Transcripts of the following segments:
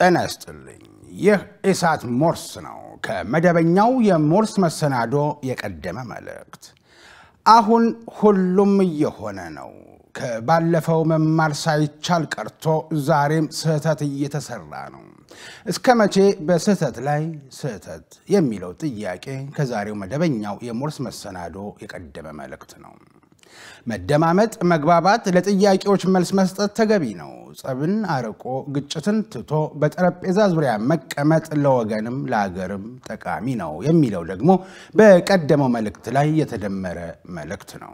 ጤና ይስጥልኝ። ይህ ኢሳት ሞርስ ነው። ከመደበኛው የሞርስ መሰናዶ የቀደመ መልእክት። አሁን ሁሉም እየሆነ ነው። ከባለፈው መማር ሳይቻል ቀርቶ ዛሬም ስህተት እየተሰራ ነው። እስከ መቼ በስህተት ላይ ስህተት የሚለው ጥያቄ ከዛሬው መደበኛው የሞርስ መሰናዶ የቀደመ መልእክት ነው። መደማመጥ፣ መግባባት፣ ለጥያቄዎች መልስ መስጠት ተገቢ ነው። ጸብን አርቆ ግጭትን ትቶ በጠረጴዛ ዙሪያ መቀመጥ ለወገንም ለሀገርም ጠቃሚ ነው የሚለው ደግሞ በቀደመው መልእክት ላይ የተደመረ መልእክት ነው።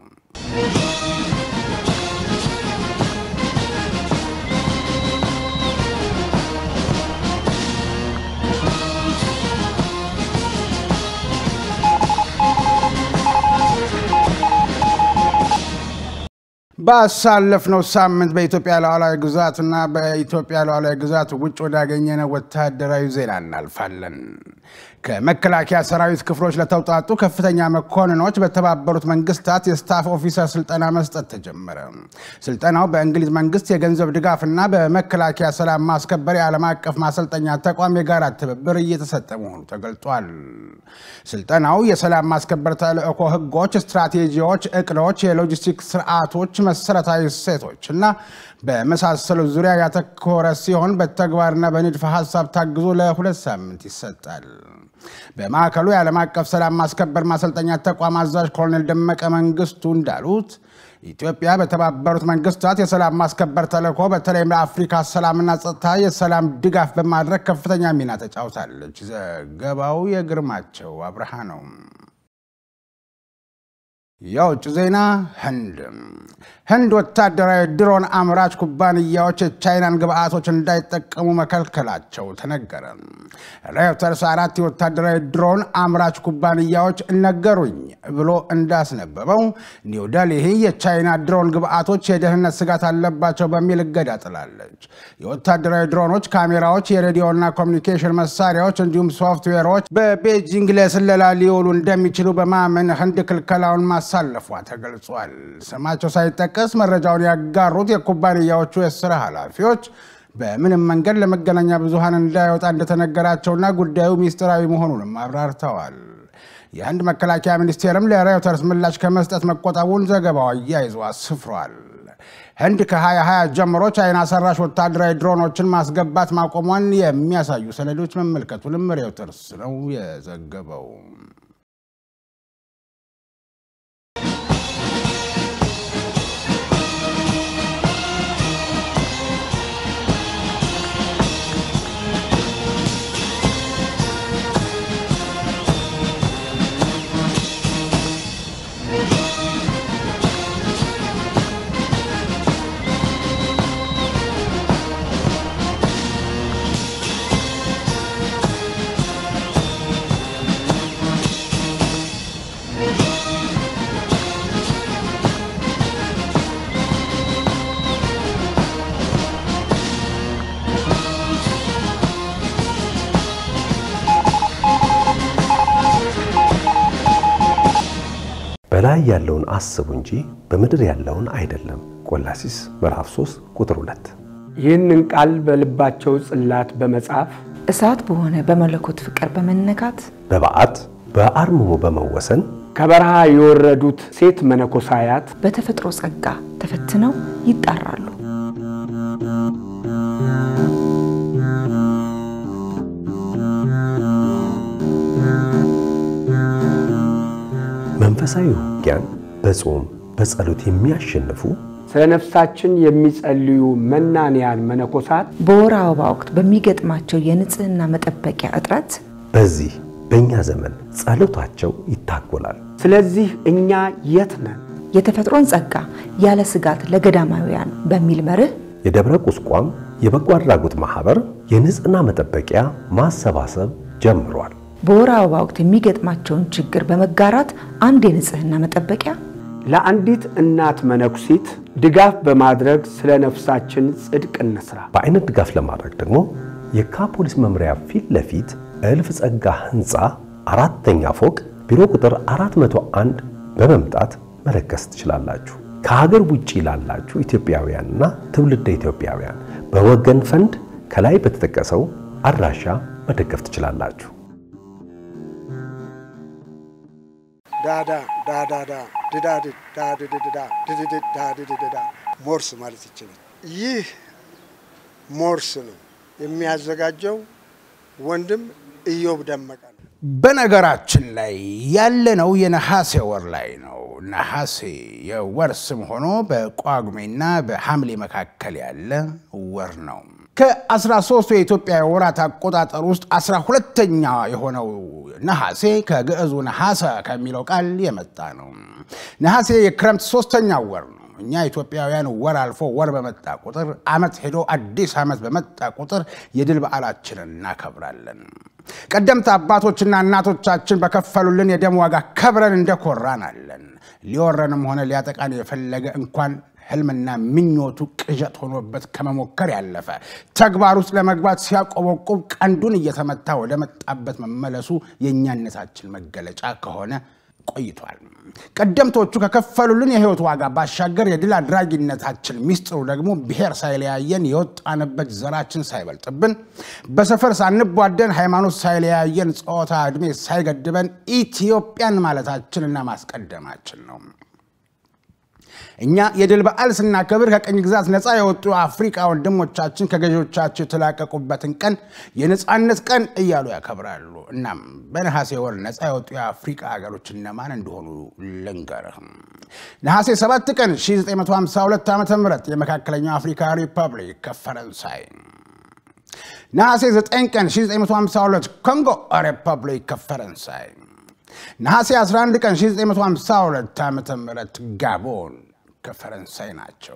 ባሳለፍነው ሳምንት በኢትዮጵያ ሉዓላዊ ግዛትና በኢትዮጵያ ሉዓላዊ ግዛት ውጭ ወዳገኘነው ወታደራዊ ዜና እናልፋለን። ከመከላከያ ሰራዊት ክፍሎች ለተውጣጡ ከፍተኛ መኮንኖች በተባበሩት መንግስታት የስታፍ ኦፊሰር ስልጠና መስጠት ተጀመረ። ስልጠናው በእንግሊዝ መንግስት የገንዘብ ድጋፍና በመከላከያ ሰላም ማስከበር የዓለም አቀፍ ማሰልጠኛ ተቋም የጋራ ትብብር እየተሰጠ መሆኑ ተገልጧል። ስልጠናው የሰላም ማስከበር ተልዕኮ ህጎች፣ ስትራቴጂዎች፣ እቅዶች፣ የሎጂስቲክስ ስርዓቶች፣ መሰረታዊ እሴቶች እና በመሳሰሉት ዙሪያ ያተኮረ ሲሆን በተግባርና በንድፈ ሀሳብ ታግዞ ለሁለት ሳምንት ይሰጣል። በማዕከሉ የዓለም አቀፍ ሰላም ማስከበር ማሰልጠኛ ተቋም አዛዥ ኮሎኔል ደመቀ መንግስቱ እንዳሉት ኢትዮጵያ በተባበሩት መንግስታት የሰላም ማስከበር ተልዕኮ በተለይም ለአፍሪካ ሰላምና ጸጥታ የሰላም ድጋፍ በማድረግ ከፍተኛ ሚና ተጫውታለች። ዘገባው የግርማቸው አብርሃ ነው። የውጭ ዜና ህንድ ህንድ ወታደራዊ ድሮን አምራች ኩባንያዎች የቻይናን ግብአቶች እንዳይጠቀሙ መከልከላቸው ተነገረ። ሬውተርስ አራት የወታደራዊ ድሮን አምራች ኩባንያዎች ነገሩኝ ብሎ እንዳስነበበው ኒው ደልሂ የቻይና ድሮን ግብአቶች የደህንነት ስጋት አለባቸው በሚል እገዳ ጥላለች። የወታደራዊ ድሮኖች ካሜራዎች፣ የሬዲዮና ኮሚኒኬሽን መሳሪያዎች እንዲሁም ሶፍትዌሮች በቤጂንግ ለስለላ ሊውሉ እንደሚችሉ በማመን ህንድ ክልከላውን ማሳለፏ ተገልጿል። ስማቸው ሳይጠቀስ መረጃውን ያጋሩት የኩባንያዎቹ የስራ ኃላፊዎች በምንም መንገድ ለመገናኛ ብዙሃን እንዳይወጣ እንደተነገራቸውና ጉዳዩ ሚስጥራዊ መሆኑንም አብራርተዋል። የህንድ መከላከያ ሚኒስቴርም ለሬውተርስ ምላሽ ከመስጠት መቆጠቡን ዘገባው አያይዞ አስፍሯል። ህንድ ከ2020 ጀምሮ ቻይና ሰራሽ ወታደራዊ ድሮኖችን ማስገባት ማቆሟን የሚያሳዩ ሰነዶች መመልከቱንም ሬውተርስ ነው የዘገበው። በላይ ያለውን አስቡ እንጂ በምድር ያለውን አይደለም። ቆላሲስ ምዕራፍ 3 ቁጥር 2። ይህንን ቃል በልባቸው ጽላት በመጻፍ እሳት በሆነ በመለኮት ፍቅር በመነካት በበዓት በአርምሞ በመወሰን ከበረሃ የወረዱት ሴት መነኮሳያት በተፈጥሮ ጸጋ ተፈትነው ይጣራሉ። መንፈሳዊ ውጊያን በጾም በጸሎት የሚያሸንፉ ስለ ነፍሳችን የሚጸልዩ መናንያን መነኮሳት በወር አበባ ወቅት በሚገጥማቸው የንጽህና መጠበቂያ እጥረት በዚህ በእኛ ዘመን ጸሎታቸው ይታጎላል። ስለዚህ እኛ የት ነን? የተፈጥሮን ጸጋ ያለ ስጋት ለገዳማውያን በሚል መርህ የደብረ ቁስቋም የበጎ አድራጎት ማህበር የንጽህና መጠበቂያ ማሰባሰብ ጀምሯል። በወር አበባ ወቅት የሚገጥማቸውን ችግር በመጋራት አንድ የንጽህና መጠበቂያ ለአንዲት እናት መነኩሲት ድጋፍ በማድረግ ስለ ነፍሳችን ጽድቅ እንስራ። በአይነት ድጋፍ ለማድረግ ደግሞ የካ ፖሊስ መምሪያ ፊት ለፊት እልፍ ጸጋ ህንፃ አራተኛ ፎቅ ቢሮ ቁጥር 401 በመምጣት መለገስ ትችላላችሁ። ከሀገር ውጭ ላላችሁ ኢትዮጵያውያንና ትውልደ ኢትዮጵያውያን በወገን ፈንድ ከላይ በተጠቀሰው አድራሻ መደገፍ ትችላላችሁ። ዳዳ ዳዳዳ ድዳድድ ዳድድዳ ድድድድ ዳድድዳ ሞርስ ማለት ይችላል። ይህ ሞርስ ነው የሚያዘጋጀው ወንድም ኢዮብ ደመቀ ነው። በነገራችን ላይ ያለነው የነሐሴ ወር ላይ ነው። ነሐሴ የወር ስም ሆኖ በጳጉሜና በሐምሌ መካከል ያለ ወር ነው። ከ13ቱ የኢትዮጵያ የወራት አቆጣጠር ውስጥ 12ተኛ የሆነው ነሐሴ ከግዕዙ ነሐሰ ከሚለው ቃል የመጣ ነው። ነሐሴ የክረምት ሶስተኛው ወር ነው። እኛ ኢትዮጵያውያን ወር አልፎ ወር በመጣ ቁጥር ዓመት ሄዶ አዲስ ዓመት በመጣ ቁጥር የድል በዓላችንን እናከብራለን። ቀደምት አባቶችና እናቶቻችን በከፈሉልን የደም ዋጋ ከብረን እንደኮራን አለን። ሊወረንም ሆነ ሊያጠቃን የፈለገ እንኳን ህልምና ምኞቱ ቅዠት ሆኖበት ከመሞከር ያለፈ ተግባር ውስጥ ለመግባት ሲያቆበቁብ ቀንዱን እየተመታ ወደ መጣበት መመለሱ የእኛነታችን መገለጫ ከሆነ ቆይቷል። ቀደምቶቹ ከከፈሉልን የህይወት ዋጋ ባሻገር የድል አድራጊነታችን ሚስጥሩ ደግሞ ብሔር ሳይለያየን የወጣንበት ዘራችን ሳይበልጥብን በሰፈር ሳንቧደን ሃይማኖት ሳይለያየን ጾታ ዕድሜ ሳይገድበን ኢትዮጵያን ማለታችንና ማስቀደማችን ነው። እኛ የድል በዓል ስናከብር ከቀኝ ግዛት ነፃ የወጡ አፍሪካ ወንድሞቻችን ከገዢዎቻቸው የተላቀቁበትን ቀን የነፃነት ቀን እያሉ ያከብራሉ። እናም በነሐሴ ወር ነፃ የወጡ የአፍሪካ ሀገሮች እነማን እንደሆኑ ልንገርህ። ነሐሴ 7 ቀን 1952 ዓ ም የመካከለኛው አፍሪካ ሪፐብሊክ ከፈረንሳይ ነሐሴ 9 ቀን 1952 ኮንጎ ሪፐብሊክ ከፈረንሳይ ነሐሴ 11 ቀን 1952 ዓ ም ጋቦን ከፈረንሳይ ናቸው።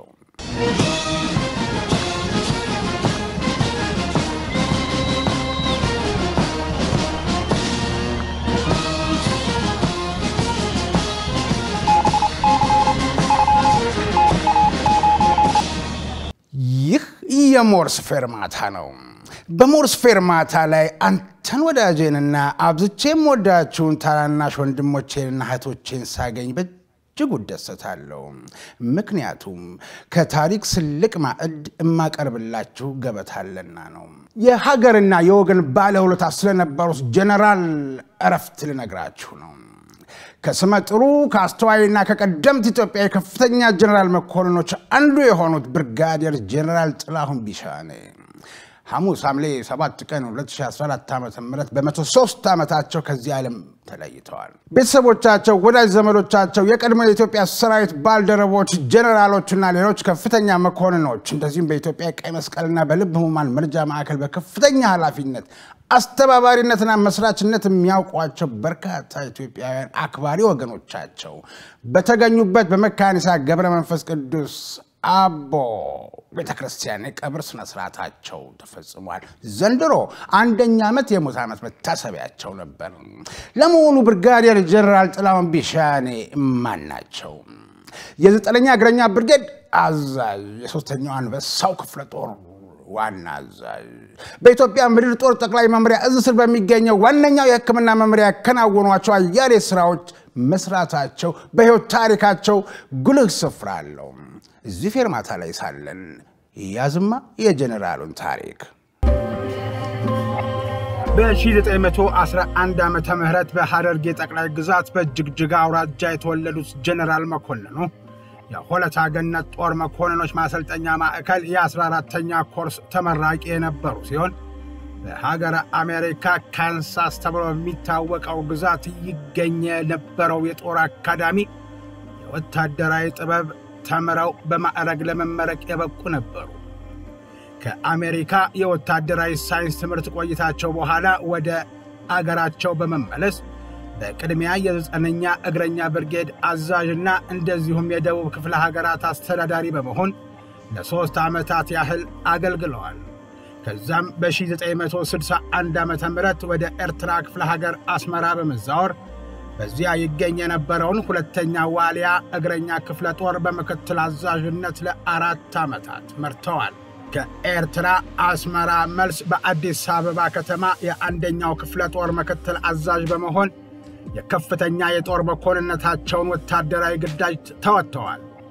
ይህ የሞርስ ፌርማታ ነው። በሞርስ ፌርማታ ላይ አንተን ወዳጄንና አብዝቼም ወዳችሁን ታናናሽ ወንድሞቼንና እህቶቼን ሳገኝ በእጅጉ እደሰታለሁ። ምክንያቱም ከታሪክ ስልቅ ማዕድ የማቀርብላችሁ ገበታለና ነው። የሀገርና የወገን ባለውለታ ስለነበሩት ጀነራል እረፍት ልነግራችሁ ነው። ከስመ ጥሩ ከአስተዋይና ከቀደምት ኢትዮጵያ የከፍተኛ ጀነራል መኮንኖች አንዱ የሆኑት ብርጋዴር ጀነራል ጥላሁን ቢሻኔ ሐሙስ ሐምሌ 7 ቀን 2014 ዓ ም በ103 ዓመታቸው ከዚህ ዓለም ተለይተዋል። ቤተሰቦቻቸው፣ ወዳጅ ዘመዶቻቸው፣ የቀድሞ የኢትዮጵያ ሰራዊት ባልደረቦች፣ ጀነራሎችና ሌሎች ከፍተኛ መኮንኖች እንደዚሁም በኢትዮጵያ ቀይ መስቀልና በልብ ህሙማን መርጃ ማዕከል በከፍተኛ ኃላፊነት አስተባባሪነትና መስራችነት የሚያውቋቸው በርካታ ኢትዮጵያውያን አክባሪ ወገኖቻቸው በተገኙበት በመካኒሳ ገብረ መንፈስ ቅዱስ አቦ ቤተ ክርስቲያን የቀብር ስነ ስርዓታቸው ተፈጽሟል። ዘንድሮ አንደኛ ዓመት የሙት ዓመት መታሰቢያቸው ነበር። ለመሆኑ ብርጋዴር ጀነራል ጥላሁን ቢሻኔ ማን ናቸው? የዘጠነኛ እግረኛ ብርጌድ አዛዥ፣ የሶስተኛው አንበሳው ክፍለ ጦር ዋና አዛዥ፣ በኢትዮጵያ ምድር ጦር ጠቅላይ መምሪያ እዝ ስር በሚገኘው ዋነኛው የሕክምና መምሪያ ያከናወኗቸው አያሌ ስራዎች መስራታቸው በሕይወት ታሪካቸው ጉልህ ስፍራ አለው። እዚህ ፌርማታ ላይ ሳለን ያዝማ የጀኔራሉን ታሪክ በ1911 ዓመተ ምህረት በሐረርጌ ጠቅላይ ግዛት በጅግጅጋ አውራጃ የተወለዱት ጀኔራል መኮንኑ የሆለታ ገነት ጦር መኮንኖች ማሰልጠኛ ማዕከል የ14ተኛ ኮርስ ተመራቂ የነበሩ ሲሆን በሀገረ አሜሪካ ካንሳስ ተብሎ በሚታወቀው ግዛት ይገኝ የነበረው የጦር አካዳሚ የወታደራዊ ጥበብ ተምረው በማዕረግ ለመመረቅ የበቁ ነበሩ። ከአሜሪካ የወታደራዊ ሳይንስ ትምህርት ቆይታቸው በኋላ ወደ አገራቸው በመመለስ በቅድሚያ የዘጠነኛ እግረኛ ብርጌድ አዛዥና እንደዚሁም የደቡብ ክፍለ ሀገራት አስተዳዳሪ በመሆን ለሦስት ዓመታት ያህል አገልግለዋል። ከዛም በ1961 ዓ ም ወደ ኤርትራ ክፍለ ሀገር አስመራ በመዛወር በዚያ ይገኝ የነበረውን ሁለተኛ ዋልያ እግረኛ ክፍለ ጦር በምክትል አዛዥነት ለአራት ዓመታት መርተዋል። ከኤርትራ አስመራ መልስ በአዲስ አበባ ከተማ የአንደኛው ክፍለ ጦር ምክትል አዛዥ በመሆን የከፍተኛ የጦር መኮንነታቸውን ወታደራዊ ግዳጅ ተወጥተዋል።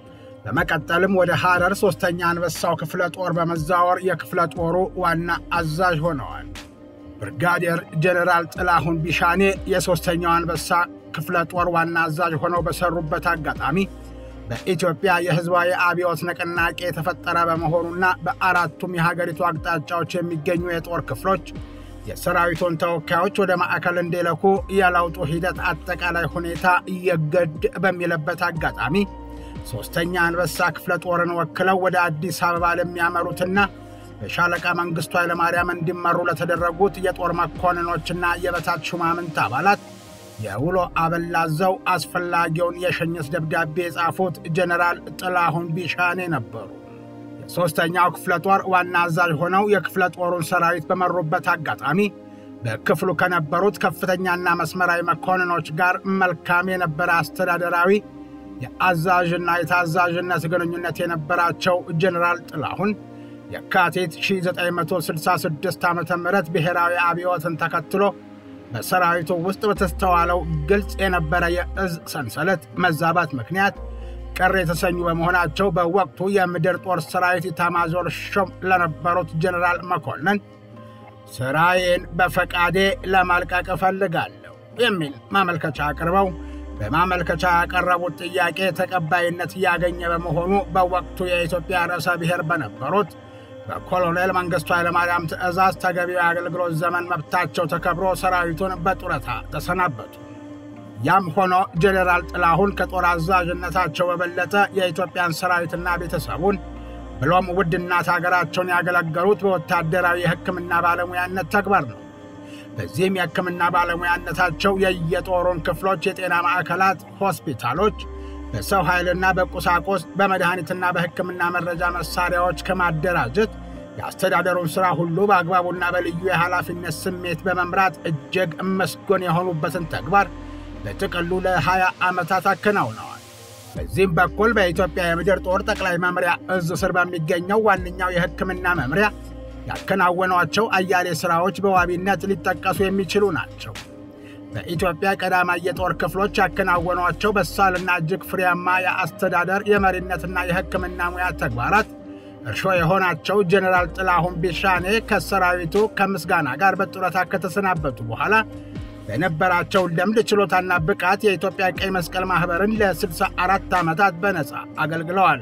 በመቀጠልም ወደ ሐረር ሶስተኛ አንበሳው ክፍለ ጦር በመዛወር የክፍለ ጦሩ ዋና አዛዥ ሆነዋል። ብርጋዴር ጀኔራል ጥላሁን ቢሻኔ የሦስተኛው አንበሳ ክፍለ ጦር ዋና አዛዥ ሆነው በሰሩበት አጋጣሚ በኢትዮጵያ የሕዝባዊ አብዮት ንቅናቄ የተፈጠረ በመሆኑና በአራቱም የሀገሪቱ አቅጣጫዎች የሚገኙ የጦር ክፍሎች የሰራዊቱን ተወካዮች ወደ ማዕከል እንዲልኩ የለውጡ ሂደት አጠቃላይ ሁኔታ እየገድ በሚልበት አጋጣሚ ሦስተኛ አንበሳ ክፍለ ጦርን ወክለው ወደ አዲስ አበባ ለሚያመሩትና በሻለቃ መንግሥቱ ኃይለማርያም እንዲመሩ ለተደረጉት የጦር መኮንኖችና የበታች ሹማምንት አባላት የውሎ አበላዘው አስፈላጊውን የሽኝት ደብዳቤ የጻፉት ጀኔራል ጥላሁን ቢሻኔ ነበሩ። የሦስተኛው ክፍለ ጦር ዋና አዛዥ ሆነው የክፍለ ጦሩን ሰራዊት በመሩበት አጋጣሚ በክፍሉ ከነበሩት ከፍተኛና መስመራዊ መኮንኖች ጋር መልካም የነበረ አስተዳደራዊ የአዛዥና የታዛዥነት ግንኙነት የነበራቸው ጀኔራል ጥላሁን የካቲት 1966 ዓ ም ብሔራዊ አብዮትን ተከትሎ በሰራዊቱ ውስጥ በተስተዋለው ግልጽ የነበረ የእዝ ሰንሰለት መዛባት ምክንያት ቅር የተሰኙ በመሆናቸው በወቅቱ የምድር ጦር ሰራዊት ኢታማዦር ሹም ለነበሩት ጀኔራል መኮንን ሥራዬን በፈቃዴ ለማልቀቅ እፈልጋለሁ የሚል ማመልከቻ አቅርበው በማመልከቻ ያቀረቡት ጥያቄ ተቀባይነት እያገኘ በመሆኑ በወቅቱ የኢትዮጵያ ርዕሰ ብሔር በነበሩት በኮሎኔል መንግሥቱ ኃይለማርያም ትእዛዝ ተገቢው የአገልግሎት ዘመን መብታቸው ተከብሮ ሰራዊቱን በጡረታ ተሰናበቱ። ያም ሆኖ ጄኔራል ጥላሁን ከጦር አዛዥነታቸው በበለጠ የኢትዮጵያን ሰራዊትና ቤተሰቡን ብሎም ውድ እናት አገራቸውን ያገለገሉት በወታደራዊ የሕክምና ባለሙያነት ተግባር ነው። በዚህም የሕክምና ባለሙያነታቸው የየጦሩን ክፍሎች የጤና ማዕከላት፣ ሆስፒታሎች በሰው ኃይልና በቁሳቁስ በመድኃኒትና በሕክምና መረጃ መሳሪያዎች ከማደራጀት የአስተዳደሩን ሥራ ሁሉ በአግባቡና በልዩ የኃላፊነት ስሜት በመምራት እጅግ መስጎን የሆኑበትን ተግባር በጥቅሉ ለ20 ዓመታት አከናውነዋል። በዚህም በኩል በኢትዮጵያ የምድር ጦር ጠቅላይ መምሪያ እዝ ስር በሚገኘው ዋነኛው የሕክምና መምሪያ ያከናወኗቸው አያሌ ሥራዎች በዋቢነት ሊጠቀሱ የሚችሉ ናቸው። በኢትዮጵያ ቀዳማይ የጦር ክፍሎች ያከናወኗቸው በሳልና እጅግ ፍሬያማ የአስተዳደር የመሪነትና የሕክምና ሙያ ተግባራት እርሾ የሆናቸው ጄኔራል ጥላሁን ቢሻኔ ከሰራዊቱ ከምስጋና ጋር በጡረታ ከተሰናበቱ በኋላ በነበራቸው ልምድ ችሎታና ብቃት የኢትዮጵያ ቀይ መስቀል ማኅበርን ለ64 ዓመታት በነፃ አገልግለዋል።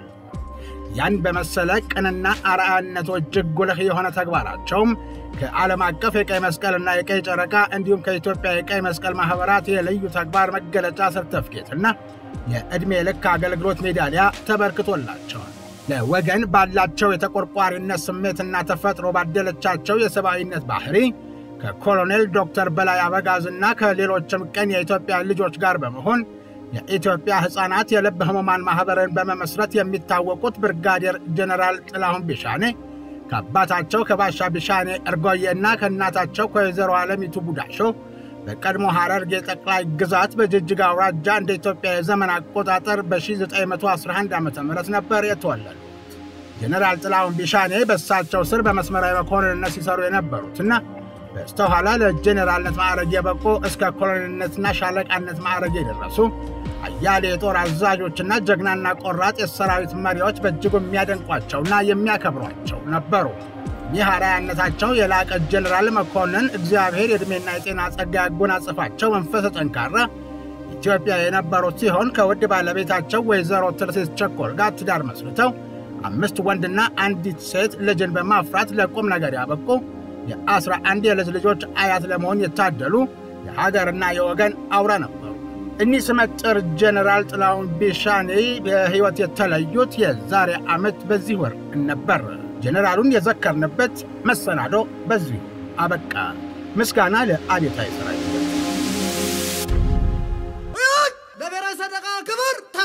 ያን በመሰለ ቅንና አርአያነቱ እጅግ ጉልህ የሆነ ተግባራቸውም ከዓለም አቀፍ የቀይ መስቀልና የቀይ ጨረቃ እንዲሁም ከኢትዮጵያ የቀይ መስቀል ማኅበራት የልዩ ተግባር መገለጫ ሰርተፍኬትና የዕድሜ ልክ አገልግሎት ሜዳሊያ ተበርክቶላቸዋል። ለወገን ባላቸው የተቆርቋሪነት ስሜትና ተፈጥሮ ባደለቻቸው የሰብአዊነት ባሕሪ ከኮሎኔል ዶክተር በላይ አበጋዝና ከሌሎችም ቅን የኢትዮጵያ ልጆች ጋር በመሆን የኢትዮጵያ ሕፃናት የልብ ሕሙማን ማኅበርን በመመስረት የሚታወቁት ብርጋዴር ጀኔራል ጥላሁን ቢሻኔ ከአባታቸው ከባሻ ቢሻኔ እርጎዬና ከእናታቸው ከወይዘሮ ዓለሚቱ ቡዳሾ በቀድሞ ሐረርጌ ጠቅላይ ግዛት በጅጅጋ አውራጃ እንደ ኢትዮጵያ የዘመን አቆጣጠር በ1911 ዓ ም ነበር የተወለዱ። ጀኔራል ጥላሁን ቢሻኔ በእሳቸው ስር በመስመራዊ መኮንንነት ሲሰሩ የነበሩትና በስተኋላ ለጄኔራልነት ማዕረግ የበቁ እስከ ኮሎኔልነትና ሻለቃነት ማዕረግ የደረሱ አያሌ የጦር አዛዦችና ጀግናና ቆራጥ የሰራዊት መሪዎች በእጅጉ የሚያደንቋቸውና የሚያከብሯቸው ነበሩ። ይህ አርአያነታቸው የላቀ ጄኔራል መኮንን እግዚአብሔር የዕድሜና የጤና ጸጋ ያጎናጽፋቸው መንፈሰ ጠንካራ ኢትዮጵያ የነበሩት ሲሆን ከውድ ባለቤታቸው ወይዘሮ ትርሲስ ቸኮል ጋር ትዳር መስርተው አምስት ወንድና አንዲት ሴት ልጅን በማፍራት ለቁም ነገር ያበቁ የአስራ አንድ የልጅ ልጆች አያት ለመሆን የታደሉ የሀገርና የወገን አውራ ነበሩ። እኒህ ስመጥር ጄኔራል ጥላሁን ቢሻኔ በሕይወት የተለዩት የዛሬ ዓመት በዚህ ወር ነበር። ጄኔራሉን የዘከርንበት መሰናዶ በዚሁ አበቃ። ምስጋና ለአብዮታዊ ሰራዊት። ለብሔራዊ ሰደቃ ክብር ተራ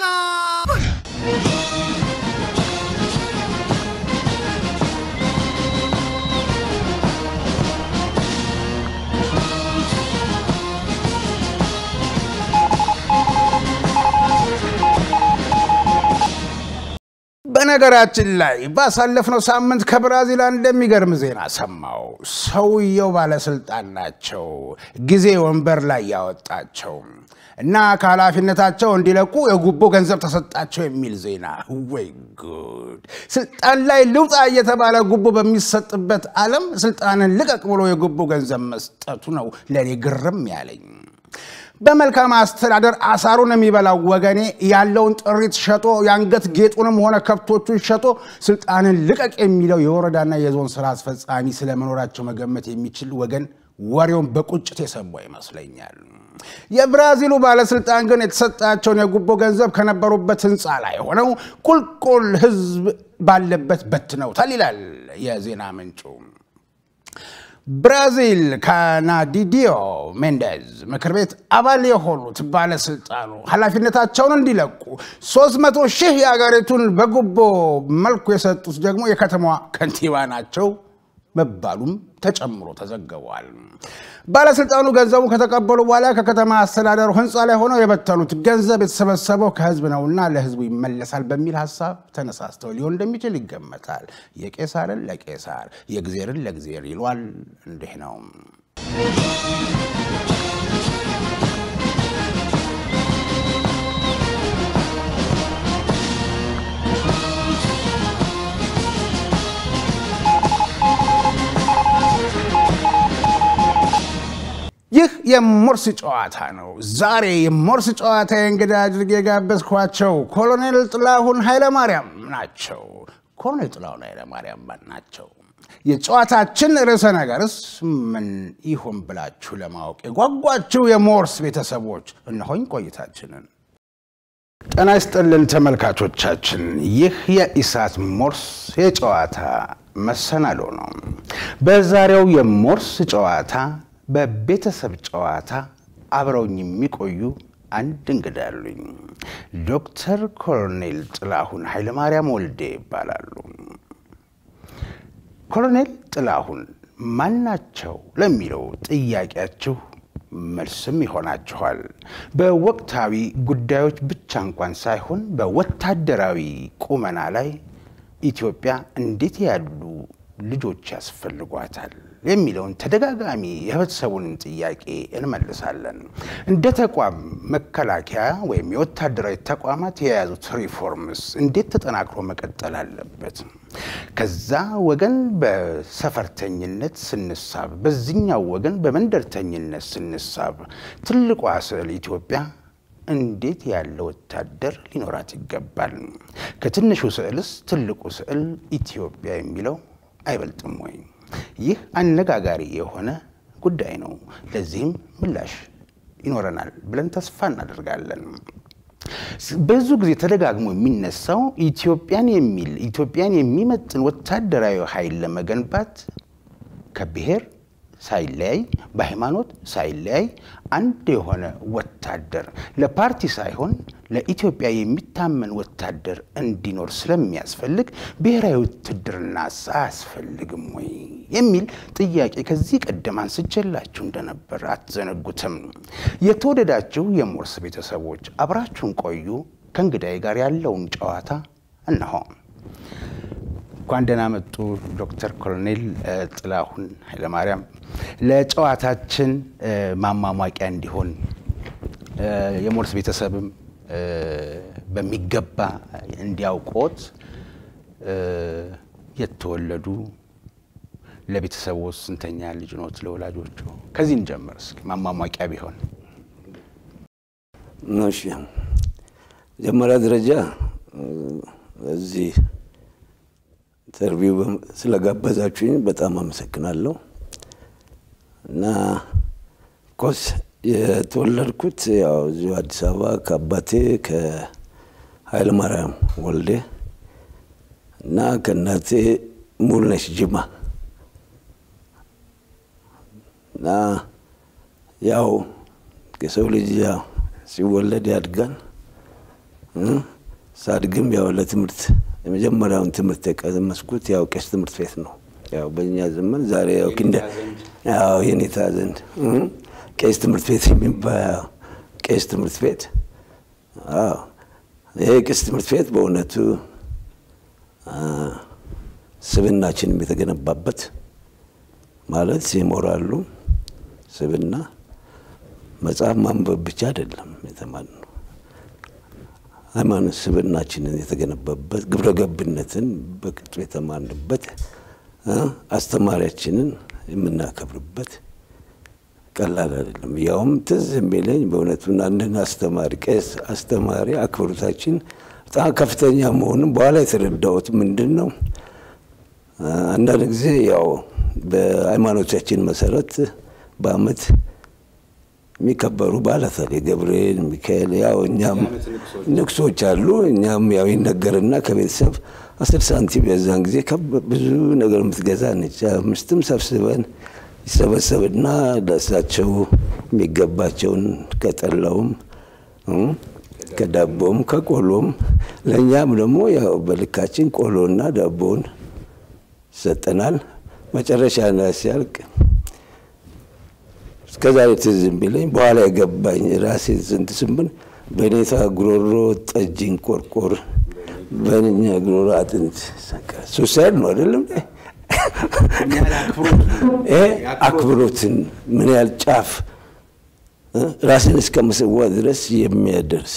በነገራችን ላይ ባሳለፍነው ሳምንት ከብራዚል አንድ የሚገርም ዜና ሰማው። ሰውየው ባለስልጣን ናቸው፣ ጊዜ ወንበር ላይ ያወጣቸው። እና ከኃላፊነታቸው እንዲለቁ የጉቦ ገንዘብ ተሰጣቸው የሚል ዜና። ወይ ጉድ! ስልጣን ላይ ልውጣ እየተባለ ጉቦ በሚሰጥበት ዓለም ስልጣንን ልቀቅ ብሎ የጉቦ ገንዘብ መስጠቱ ነው ለእኔ ግርም ያለኝ። በመልካም አስተዳደር አሳሩን የሚበላው ወገኔ ያለውን ጥሪት ሸጦ የአንገት ጌጡንም ሆነ ከብቶቹን ሸጦ ስልጣንን ልቀቅ የሚለው የወረዳና የዞን ስራ አስፈጻሚ ስለመኖራቸው መገመት የሚችል ወገን ወሬውን በቁጭት የሰማ ይመስለኛል። የብራዚሉ ባለስልጣን ግን የተሰጣቸውን የጉቦ ገንዘብ ከነበሩበት ህንፃ ላይ ሆነው ቁልቁል ህዝብ ባለበት በትነውታል ይላል የዜና ምንጩ። ብራዚል ካናዲዲዮ ሜንዴዝ ምክር ቤት አባል የሆኑት ባለስልጣኑ ኃላፊነታቸውን እንዲለቁ 300 ሺህ የአገሪቱን በጉቦ መልኩ የሰጡት ደግሞ የከተማዋ ከንቲባ ናቸው መባሉም ተጨምሮ ተዘግቧል። ባለስልጣኑ ገንዘቡ ከተቀበሉ በኋላ ከከተማ አስተዳደሩ ህንፃ ላይ ሆነው የበተኑት ገንዘብ የተሰበሰበው ከህዝብ ነውና ለህዝቡ ይመለሳል በሚል ሀሳብ ተነሳስተው ሊሆን እንደሚችል ይገመታል። የቄሳርን ለቄሳር የእግዜርን ለእግዜር ይሏል። እንዲህ ነው። ይህ የሞርስ ጨዋታ ነው። ዛሬ የሞርስ ጨዋታ እንግዳ አድርጌ የጋበዝኳቸው ኮሎኔል ጥላሁን ኃይለማርያም ናቸው። ኮሎኔል ጥላሁን ኃይለማርያም ማን ናቸው? የጨዋታችን ርዕሰ ነገርስ ምን ይሆን ብላችሁ ለማወቅ የጓጓችሁ የሞርስ ቤተሰቦች እነሆኝ ቆይታችንን። ጤና ይስጥልን ተመልካቾቻችን፣ ይህ የኢሳት ሞርስ የጨዋታ መሰናዶ ነው። በዛሬው የሞርስ ጨዋታ በቤተሰብ ጨዋታ አብረውኝ የሚቆዩ አንድ እንግዳ አሉኝ። ዶክተር ኮሎኔል ጥላሁን ኃይለማርያም ወልዴ ይባላሉ። ኮሎኔል ጥላሁን ማናቸው ለሚለው ጥያቄያችሁ መልስም ይሆናችኋል። በወቅታዊ ጉዳዮች ብቻ እንኳን ሳይሆን በወታደራዊ ቁመና ላይ ኢትዮጵያ እንዴት ያሉ ልጆች ያስፈልጓታል የሚለውን ተደጋጋሚ የህብረተሰቡን ጥያቄ እንመልሳለን። እንደ ተቋም መከላከያ ወይም የወታደራዊ ተቋማት የያዙት ሪፎርምስ እንዴት ተጠናክሮ መቀጠል አለበት? ከዛ ወገን በሰፈርተኝነት ስንሳብ፣ በዚህኛው ወገን በመንደርተኝነት ስንሳብ ትልቋ ስዕል ኢትዮጵያ እንዴት ያለ ወታደር ሊኖራት ይገባል? ከትንሹ ስዕልስ ትልቁ ስዕል ኢትዮጵያ የሚለው አይበልጥም ወይ? ይህ አነጋጋሪ የሆነ ጉዳይ ነው። ለዚህም ምላሽ ይኖረናል ብለን ተስፋ እናደርጋለን። ብዙ ጊዜ ተደጋግሞ የሚነሳው ኢትዮጵያን የሚል ኢትዮጵያን የሚመጥን ወታደራዊ ኃይል ለመገንባት ከብሔር ሳይለያይ በሃይማኖት ሳይለያይ አንድ የሆነ ወታደር ለፓርቲ ሳይሆን ለኢትዮጵያ የሚታመን ወታደር እንዲኖር ስለሚያስፈልግ ብሔራዊ ውትድርና አያስፈልግም ወይ የሚል ጥያቄ ከዚህ ቀደም አንስቼላችሁ እንደነበር አትዘነጉትም። የተወደዳችሁ የሞርስ ቤተሰቦች አብራችሁን ቆዩ። ከእንግዳዬ ጋር ያለውን ጨዋታ እነሆ። እንኳን ደህና መጡ ዶክተር ኮሎኔል ጥላሁን ኃይለማርያም። ለጨዋታችን ማሟሟቂያ እንዲሆን የሞርስ ቤተሰብም በሚገባ እንዲያውቆት የተወለዱ ለቤተሰቡ ስንተኛ ልጅ ኖት? ለወላጆቹ ከዚህ እንጀምር እስኪ ማሟሟቂያ ቢሆን። እሺ፣ መጀመሪያ ደረጃ እዚህ ኢንተርቪው ስለጋበዛችሁኝ በጣም አመሰግናለሁ። እና ኮስ የተወለድኩት ያው እዚሁ አዲስ አበባ ከአባቴ ከኃይለ ማርያም ወልዴ እና ከእናቴ ሙሉነሽ ጅማ እና ያው የሰው ልጅ ያው ሲወለድ ያድጋል። ሳድግም ያው ለትምህርት የመጀመሪያውን ትምህርት የቀመስኩት ያው ቄስ ትምህርት ቤት ነው። ያው በእኛ ዘመን ዛሬ ያው ክንደ ያው የኔታ ዘንድ ቄስ ትምህርት ቤት የሚባል ቄስ ትምህርት ቤት አዎ፣ ይሄ ቄስ ትምህርት ቤት በእውነቱ ስብናችንም የተገነባበት ማለት የሞራሉ ስብና መጽሐፍ ማንበብ ብቻ አይደለም የተማርነው። ሃይማኖት ስብዕናችንን የተገነባበት ግብረ ገብነትን በቅጡ የተማርንበት አስተማሪያችንን የምናከብርበት ቀላል አይደለም። ያውም ትዝ የሚለኝ በእውነቱ አንድን አስተማሪ ቄስ አስተማሪ አክብሮታችን በጣም ከፍተኛ መሆኑን በኋላ የተረዳሁት ምንድን ነው፣ አንዳንድ ጊዜ ያው በሃይማኖታችን መሰረት በዓመት የሚከበሩ በዓላት አለ። ገብርኤል፣ ሚካኤል ያው እኛም ንግሶች አሉ። እኛም ያው ይነገርና ከቤተሰብ አስር ሳንቲም የዛን ጊዜ ብዙ ነገር የምትገዛ ነች። አምስትም ሰብስበን ይሰበሰብና ለእሳቸው የሚገባቸውን ከጠላውም ከዳቦም ከቆሎም ለእኛም ደግሞ ያው በልካችን ቆሎና ዳቦውን ይሰጠናል። መጨረሻ ላይ ሲያልቅ እስከዛሬ ትዝ የሚለኝ በኋላ የገባኝ ራሴ ስንት ስምን በኔታ ጉሮሮ ጠጅን ቆርቆር በእኛ ጉሮሮ አጥንት ሱሳይድ ነው አይደለም። ይሄ አክብሮትን ምን ያህል ጫፍ ራስን እስከ መሰዋት ድረስ የሚያደርስ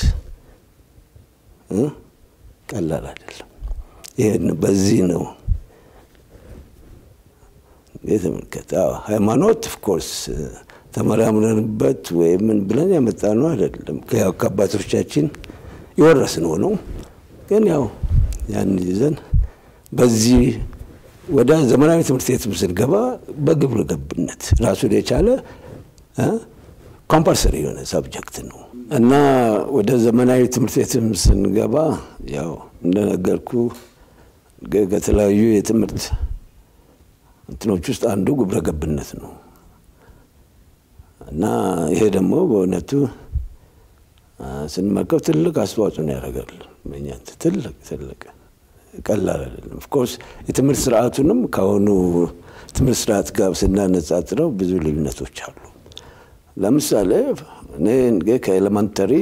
ቀላል አይደለም። ይህን በዚህ ነው የተመልከተ ሃይማኖት ኦፍኮርስ ተመራምረንበት ወይ ምን ብለን ያመጣ ነው አይደለም። ያው ከአባቶቻችን የወረስነው ነው። ግን ያው ያን ይዘን በዚህ ወደ ዘመናዊ ትምህርት ቤትም ስንገባ በግብረ ገብነት ራሱን የቻለ ኮምፐልሰሪ የሆነ ሳብጀክት ነው እና ወደ ዘመናዊ ትምህርት ቤትም ስንገባ ያው እንደነገርኩ ከተለያዩ የትምህርት እንትኖች ውስጥ አንዱ ግብረ ገብነት ነው እና ይሄ ደግሞ በእውነቱ ስንመርከው ትልቅ አስተዋጽኦ ያደርጋል። በእኛ ትልቅ ትልቅ ቀላል አይደለም። ኦፍኮርስ የትምህርት ስርዓቱንም ከአሁኑ ትምህርት ስርዓት ጋር ስናነጻጽረው ብዙ ልዩነቶች አሉ። ለምሳሌ እኔ ከኤሌመንተሪ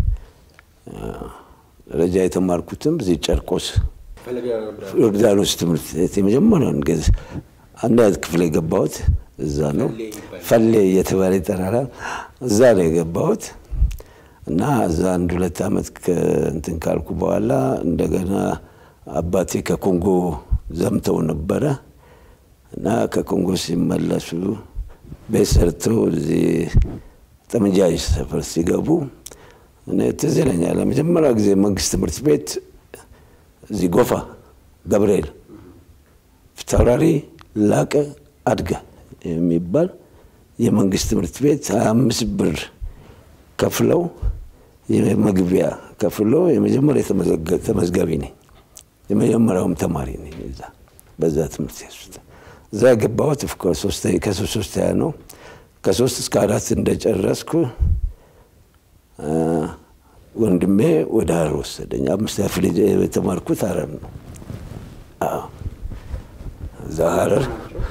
ደረጃ የተማርኩትም እዚህ ጨርቆስ ዮርዳኖስ ትምህርት ቤት የመጀመሪያውን ጊዜ አንድ ክፍል የገባሁት እዛ ነው። ፈሌ እየተባለ ይጠራራል። እዛ ነው የገባሁት እና እዛ አንድ ሁለት ዓመት እንትን ካልኩ በኋላ እንደገና አባቴ ከኮንጎ ዘምተው ነበረ እና ከኮንጎ ሲመለሱ ቤት ሰርተው እዚህ ጠመንጃ ሰፈር ሲገቡ እኔ ትዝ ይለኛል ለመጀመሪያ ጊዜ መንግስት ትምህርት ቤት እዚህ ጎፋ ገብርኤል ፊታውራሪ ላቀ አድገ የሚባል የመንግስት ትምህርት ቤት ሀያ አምስት ብር ከፍለው የመግቢያ ከፍለው የመጀመሪያ ተመዝጋቢ ነኝ። የመጀመሪያውም ተማሪ ነኝ እዛ በዛ ትምህርት ቤት ውስጥ እዛ የገባሁት ከሶስት ሶስተኛ ነው። ከሶስት እስከ አራት እንደጨረስኩ ወንድሜ ወደ ሀረር ወሰደኝ። አምስት ክፍል የተማርኩት ሀረር ነው። እዛ ሀረር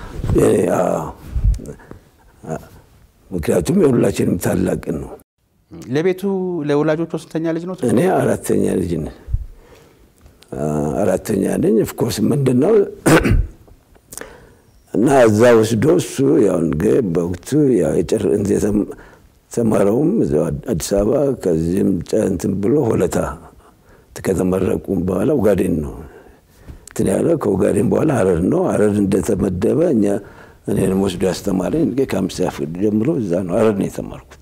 ምክንያቱም የሁላችንም ታላቅ ነው። ለቤቱ ለወላጆቹ ስንተኛ ልጅ ነው? እኔ አራተኛ ልጅ ነኝ። አራተኛ ነኝ። ኦፍኮርስ ምንድን ነው እና እዛ ወስዶ እሱ ያው በወቅቱ የተማረውም አዲስ አበባ ከዚህም እንትን ብሎ ሆለታ ከተመረቁ በኋላ ኡጋዴን ነው እንትን ያለ ከኡጋዴን በኋላ ሀረር ነው። ሀረር እንደተመደበ እኛ እኔንም ወስዶ ያስተማረኝ ከአምስተኛ ክፍል ጀምሮ እዛ ነው ሀረር ነው የተማርኩት።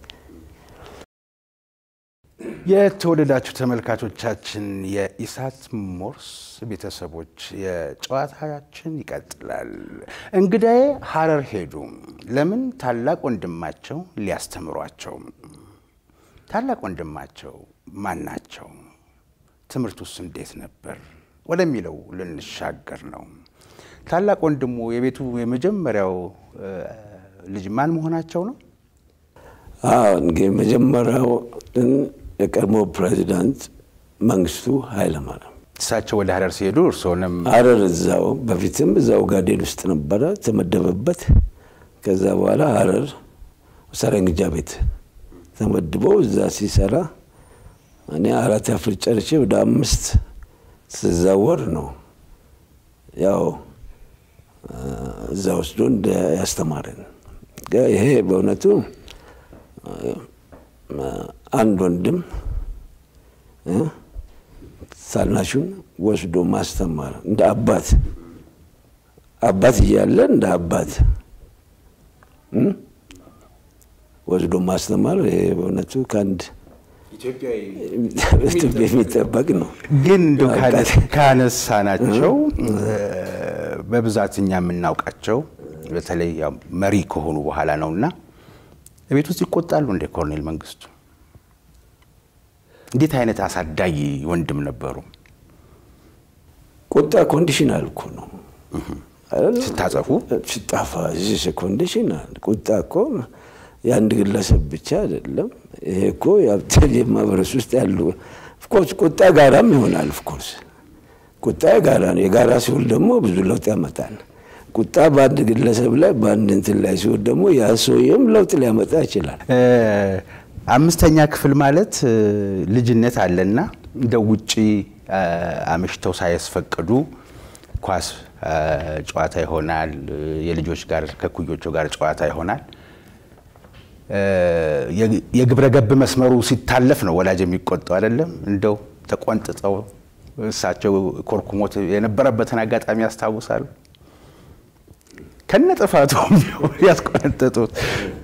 የተወደዳችሁ ተመልካቾቻችን የኢሳት ሞርስ ቤተሰቦች የጨዋታችን ይቀጥላል። እንግዳዬ ሀረር ሄዱ። ለምን? ታላቅ ወንድማቸው ሊያስተምሯቸው። ታላቅ ወንድማቸው ማን ናቸው? ትምህርቱስ እንዴት ነበር? ወደሚለው ልንሻገር ነው። ታላቅ ወንድሙ የቤቱ የመጀመሪያው ልጅ ማን መሆናቸው ነው? እንግዲህ መጀመሪያው የቀድሞ ፕሬዚዳንት መንግስቱ ኃይለማርያም እሳቸው ወደ ሀረር ሲሄዱ እርስዎንም ሀረር እዛው በፊትም እዛው ጋዴን ውስጥ ነበረ ተመደበበት። ከዛ በኋላ ሀረር ሰረንግጃ ቤት ተመድቦ እዛ ሲሰራ እኔ አራት ክፍል ጨርሼ ወደ አምስት ስዛወር ነው ያው እዛ ወስዶ እንደ ያስተማረን። ይሄ በእውነቱ አንድ ወንድም ታናሹን ወስዶ ማስተማር እንደ አባት አባት እያለ እንደ አባት ወስዶ ማስተማር በእውነቱ ከአንድ ኢትዮጵያ የሚጠበቅ ነው። ግን እንደ ካነሳ ናቸው በብዛት እኛ የምናውቃቸው በተለይ መሪ ከሆኑ በኋላ ነውና ቤት ውስጥ ይቆጣሉ እንደ ኮሎኔል መንግስቱ። እንዴት አይነት አሳዳጊ ወንድም ነበሩ? ቁጣ ኮንዲሽናል እኮ ነው። ስታጸፉ ስጣፋ ዚስ ኮንዲሽናል ቁጣ እኮ የአንድ ግለሰብ ብቻ አይደለም። ይሄ እኮ ማህበረሰብ ውስጥ ያሉ ኦፍኮርስ ቁጣ ጋራም ይሆናል። ኦፍኮርስ ቁጣ የጋራ ነው። የጋራ ሲሆን ደግሞ ብዙ ለውጥ ያመጣል። ቁጣ በአንድ ግለሰብ ላይ በአንድ እንትን ላይ ሲሆን ደግሞ ያ ሰውዬም ለውጥ ሊያመጣ ይችላል። አምስተኛ ክፍል ማለት ልጅነት አለና እንደ ውጪ አምሽተው ሳያስፈቅዱ ኳስ ጨዋታ ይሆናል። የልጆች ጋር ከኩዮቹ ጋር ጨዋታ ይሆናል። የግብረ ገብ መስመሩ ሲታለፍ ነው ወላጅ የሚቆጣው አይደለም። እንደው ተቆንጥጠው እሳቸው ኮርኩሞት የነበረበትን አጋጣሚ ያስታውሳሉ። ከነ ጥፋቱ ያስቆነጠጡት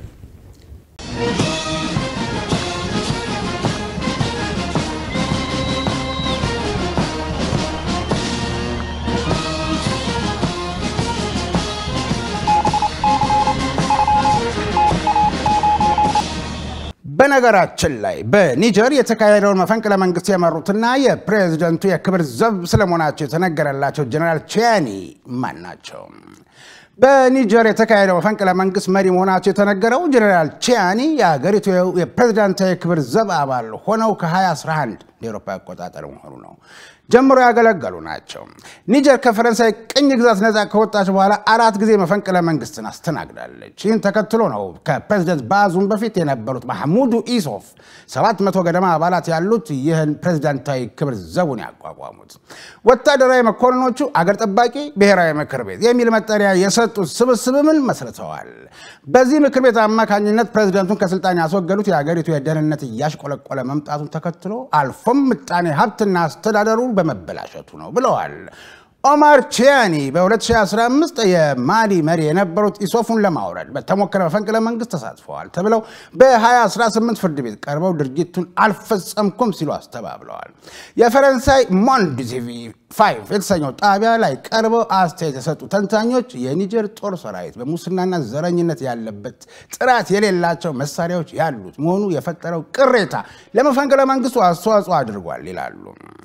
በነገራችን ላይ በኒጀር የተካሄደውን መፈንቅለ መንግስት የመሩትና የፕሬዝደንቱ የክብር ዘብ ስለመሆናቸው የተነገረላቸው ጀነራል ቺያኒ ማን ናቸው? በኒጀር የተካሄደው መፈንቅለ መንግስት መሪ መሆናቸው የተነገረው ጀነራል ቺያኒ የሀገሪቱ የፕሬዝዳንታዊ የክብር ዘብ አባል ሆነው ከ2011 የአውሮፓ አቆጣጠር መሆኑ ነው ጀምሮ ያገለገሉ ናቸው። ኒጀር ከፈረንሳይ ቅኝ ግዛት ነፃ ከወጣች በኋላ አራት ጊዜ መፈንቅለ መንግስትን አስተናግዳለች። ይህን ተከትሎ ነው ከፕሬዚደንት ባዙም በፊት የነበሩት ማህሙዱ ኢሶፍ 700 ገደማ አባላት ያሉት ይህን ፕሬዚዳንታዊ ክብር ዘቡን ያቋቋሙት። ወታደራዊ መኮንኖቹ አገር ጠባቂ ብሔራዊ ምክር ቤት የሚል መጠሪያ የሰጡት ስብስብምን መስርተዋል። በዚህ ምክር ቤት አማካኝነት ፕሬዚደንቱን ከስልጣን ያስወገዱት የሀገሪቱ የደህንነት እያሽቆለቆለ መምጣቱን ተከትሎ አልፎም ምጣኔ ሀብትና አስተዳደሩ በመበላሸቱ ነው ብለዋል። ኦማር ቺያኒ በ2015 የማሊ መሪ የነበሩት ኢሶፉን ለማውረድ በተሞከረ መፈንቅለ መንግስት ተሳትፈዋል ተብለው በ2018 ፍርድ ቤት ቀርበው ድርጊቱን አልፈጸምኩም ሲሉ አስተባብለዋል። የፈረንሳይ ሞንድ ቲቪ ፋይቭ የተሰኘው ጣቢያ ላይ ቀርበው አስተያየት የሰጡ ተንታኞች የኒጀር ጦር ሰራዊት በሙስናና ዘረኝነት ያለበት ጥራት የሌላቸው መሳሪያዎች ያሉት መሆኑ የፈጠረው ቅሬታ ለመፈንቅለ መንግስቱ አስተዋጽኦ አድርጓል ይላሉ።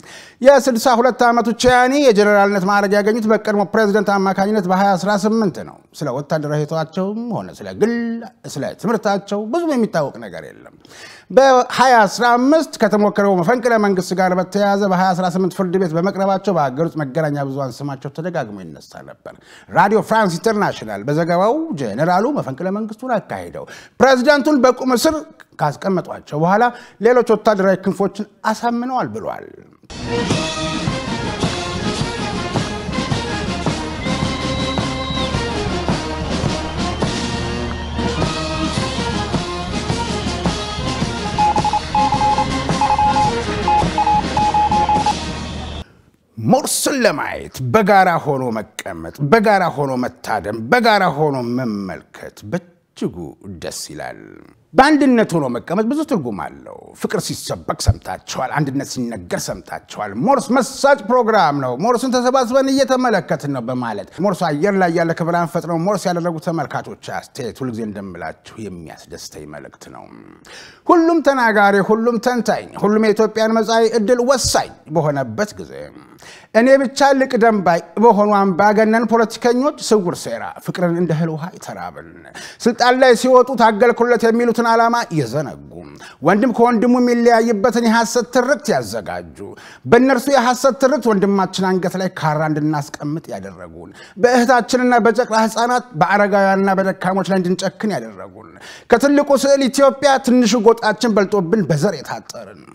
የ62 ዓመቱ ቺያኒ የጀኔራልነት ማዕረግ ያገኙት በቀድሞ ፕሬዚደንት አማካኝነት በ2018 ነው። ስለ ወታደራዊ ህይወታቸውም ሆነ ስለ ግል ስለ ትምህርታቸው ብዙም የሚታወቅ ነገር የለም። በ2015 ከተሞከረው መፈንቅለ መንግስት ጋር በተያያዘ በ2018 ፍርድ ቤት በመቅረባቸው በሀገር ውስጥ መገናኛ ብዙሃን ስማቸው ተደጋግሞ ይነሳ ነበር። ራዲዮ ፍራንስ ኢንተርናሽናል በዘገባው ጀኔራሉ መፈንቅለ መንግስቱን አካሂደው ፕሬዚዳንቱን በቁም እስር ካስቀመጧቸው በኋላ ሌሎች ወታደራዊ ክንፎችን አሳምነዋል ብሏል። ሞርስን ለማየት በጋራ ሆኖ መቀመጥ፣ በጋራ ሆኖ መታደም፣ በጋራ ሆኖ መመልከት በእጅጉ ደስ ይላል። በአንድነት ሆኖ መቀመጥ ብዙ ትርጉም አለው። ፍቅር ሲሰበክ ሰምታችኋል። አንድነት ሲነገር ሰምታችኋል። ሞርስ መሳጭ ፕሮግራም ነው። ሞርስን ተሰባስበን እየተመለከትን ነው በማለት ሞርሱ አየር ላይ ያለ ክብራን ፈጥነው ሞርስ ያደረጉ ተመልካቾች አስተያየት ሁልጊዜ እንደምላችሁ የሚያስደስተኝ መልእክት ነው። ሁሉም ተናጋሪ፣ ሁሉም ተንታኝ፣ ሁሉም የኢትዮጵያን መጻኢ ዕድል ወሳኝ በሆነበት ጊዜ እኔ ብቻ ልቅደም ባይ በሆኑ አምባገነን ፖለቲከኞች ስውር ሴራ ፍቅርን እንደ እህል ውሃ ይተራብን ስልጣን ላይ ሲወጡ ታገልኩለት የሚሉትን ዓላማ የዘነጉ ወንድም ከወንድሙ የሚለያይበትን የሐሰት ትርክት ያዘጋጁ በእነርሱ የሐሰት ትርክት ወንድማችን አንገት ላይ ካራ እንድናስቀምጥ ያደረጉን በእህታችንና በጨቅላ ሕፃናት በአረጋውያንና በደካሞች ላይ እንድንጨክን ያደረጉን ከትልቁ ስዕል ኢትዮጵያ ትንሹ ጎጣችን በልጦብን በዘር የታጠርን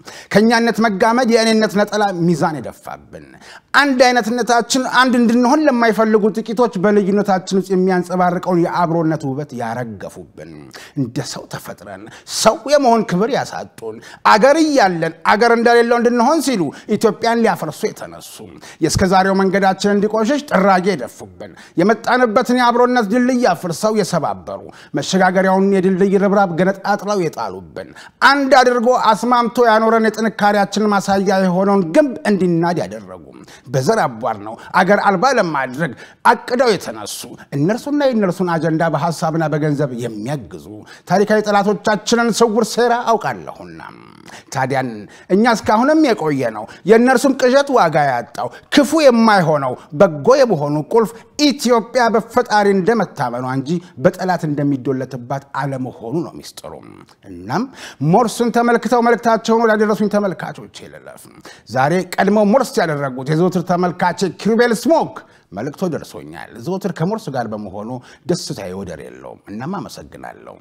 ከእኛነት መጋመድ የእኔነት ነጠላ ሚዛን የደፋብን አንድ አይነትነታችን አንድ እንድንሆን ለማይፈልጉ ጥቂቶች በልዩነታችን ውስጥ የሚያንጸባርቀውን የአብሮነት ውበት ያረገፉብን እንደ ሰው ተፈጥረን ሰው የመሆን ክብር ያሳጡን አገር እያለን አገር እንደሌለው እንድንሆን ሲሉ ኢትዮጵያን ሊያፈርሱ የተነሱ የእስከዛሬው መንገዳችን እንዲቆሸሽ ጥራጌ የደፉብን የመጣንበትን የአብሮነት ድልድይ አፍርሰው የሰባበሩ መሸጋገሪያውን የድልድይ ርብራብ ገነጣጥለው የጣሉብን አንድ አድርጎ አስማምቶ ያኖረን የጥንካሬያችን ማሳያ የሆነውን ግንብ እንዲናድ ያደረጉ በዘር አቧር ነው አገር አልባ ለማድረግ አቅደው የተነሱ እነርሱና የእነርሱን አጀንዳ በሀሳብና በገንዘብ የሚያግዙ ታሪካዊ ጠላቶቻችንን ስውር ሴራ አውቃለሁና ታዲያን እኛ እስካሁንም የቆየ ነው የእነርሱን ቅዠት ዋጋ ያጣው ክፉ የማይሆነው በጎ የመሆኑ ቁልፍ ኢትዮጵያ በፈጣሪ እንደመታመኗ እንጂ በጠላት እንደሚዶለትባት አለመሆኑ ነው ሚስጥሩ። እናም ሞርስን ተመልክተው መልእክታቸውን ወዳደረሱኝ ተመልካቾች ልለፍ። ዛሬ ቀድመው ሞርስ ያደረጉት የዘወትር ተመልካቼ ኪሩቤል ስሞክ መልእክቶ ደርሶኛል። ዘወትር ከሞርስ ጋር በመሆኑ ደስታዬ ወደር የለውም። እናም አመሰግናለሁ።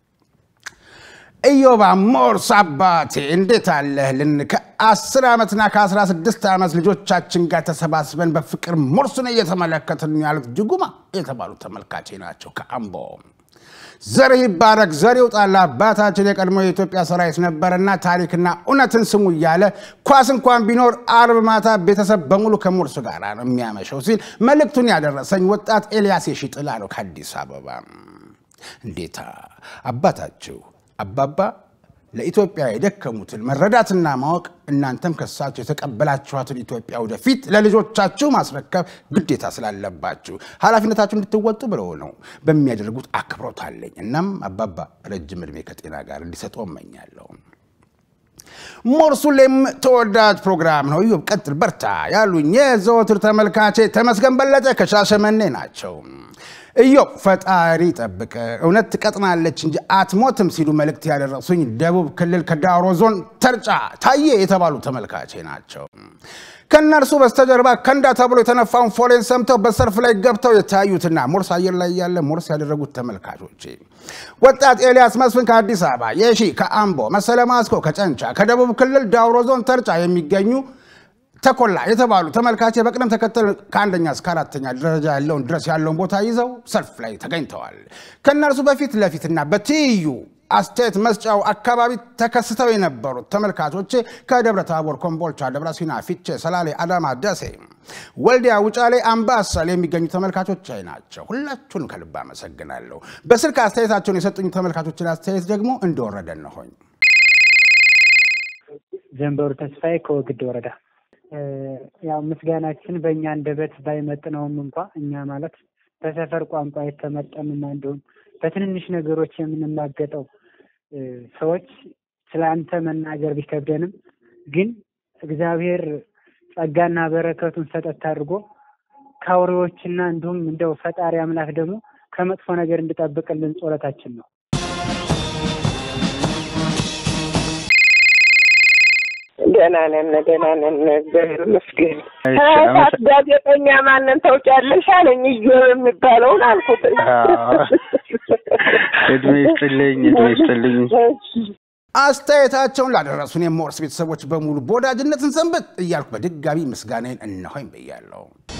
ኢዮባ ሞርስ አባቴ እንዴት አለህልን? ከ10 ዓመትና ከ16 ዓመት ልጆቻችን ጋር ተሰባስበን በፍቅር ሞርስን እየተመለከትን ያሉት ጅጉማ የተባሉ ተመልካቼ ናቸው ከአምቦ። ዘር ይባረክ ዘር ይውጣል። አባታችን የቀድሞ የኢትዮጵያ ሰራዊት ነበረና ታሪክና እውነትን ስሙ እያለ ኳስ እንኳን ቢኖር አርብ ማታ ቤተሰብ በሙሉ ከሞርስ ጋር ነው የሚያመሸው ሲል መልእክቱን ያደረሰኝ ወጣት ኤልያስ የሺጥላ ነው ከአዲስ አበባ። እንዴታ አባታችሁ አባባ ለኢትዮጵያ የደከሙትን መረዳትና ማወቅ እናንተም ከሳቸው የተቀበላችኋትን ኢትዮጵያ ወደፊት ለልጆቻችሁ ማስረከብ ግዴታ ስላለባችሁ ኃላፊነታችሁ እንድትወጡ ብለው ነው በሚያደርጉት አክብሮት አለኝ። እናም አባባ ረጅም ዕድሜ ከጤና ጋር እንዲሰጡ እመኛለሁ። ሞርሱሌም ተወዳጅ ፕሮግራም ነው። ኢዮብ ቀጥል፣ በርታ ያሉኝ የዘወትር ተመልካቼ ተመስገን በለጠ ከሻሸመኔ ናቸው። ኢዮብ ፈጣሪ ጠብቀ እውነት ትቀጥናለች እንጂ አትሞትም ሲሉ መልእክት ያደረሱኝ ደቡብ ክልል ከዳውሮ ዞን ተርጫ ታዬ የተባሉ ተመልካቼ ናቸው። ከእነርሱ በስተጀርባ ከንዳ ተብሎ የተነፋውን ፎሌን ሰምተው በሰልፍ ላይ ገብተው የታዩትና ሞርስ አየር ላይ ያለ ሞርስ ያደረጉት ተመልካቾቼ ወጣት ኤልያስ መስፍን ከአዲስ አበባ፣ የሺ ከአምቦ፣ መሰለ ማስኮ ከጨንቻ፣ ከደቡብ ክልል ዳውሮ ዞን ተርጫ የሚገኙ ተኮላ የተባሉ ተመልካች በቅደም ተከተል ከአንደኛ እስከ አራተኛ ደረጃ ያለውን ድረስ ያለውን ቦታ ይዘው ሰልፍ ላይ ተገኝተዋል። ከእነርሱ በፊት ለፊትና በትይዩ አስተያየት መስጫው አካባቢ ተከስተው የነበሩት ተመልካቾቼ ከደብረ ታቦር፣ ኮምቦልቻ፣ ደብረ ሲና፣ ፊቼ፣ ሰላሌ፣ አዳማ፣ ደሴ፣ ወልዲያ፣ ውጫሌ፣ አምባሰል የሚገኙ ተመልካቾች ናቸው። ሁላችሁን ከልብ አመሰግናለሁ። በስልክ አስተያየታቸውን የሰጡኝ ተመልካቾችን አስተያየት ደግሞ እንደወረደ ነሆኝ። ዘንበሩ ተስፋዬ ከወግድ ወረዳ ያው ምስጋናችን በእኛ አንደበት ባይመጥነውም እንኳ እኛ ማለት በሰፈር ቋንቋ የተመጠንና እንዲሁም በትንንሽ ነገሮች የምንማገጠው ሰዎች ስለ አንተ መናገር ቢከብደንም ግን እግዚአብሔር ጸጋና በረከቱን ሰጠት አድርጎ ከአውሬዎችና እንዲሁም እንደው ፈጣሪ አምላክ ደግሞ ከመጥፎ ነገር እንድጠብቅልን ጸሎታችን ነው። ደህና ነን፣ ደህና ነን፣ እግዚአብሔር ይመስገን። ከእሳት ጋዜጠኛ ማንን ታውቂያለሽ አለኝ። እዮብ የሚባለውን አልኩት። እድሜ ይስጥልኝ፣ እድሜ ይስጥልኝ። አስተያየታቸውን ላደረሱን የሞርስ ቤተሰቦች በሙሉ በወዳጅነትን ሰንበት እያልኩ በድጋሚ ምስጋናዬን እነሆኝ ብያለሁ።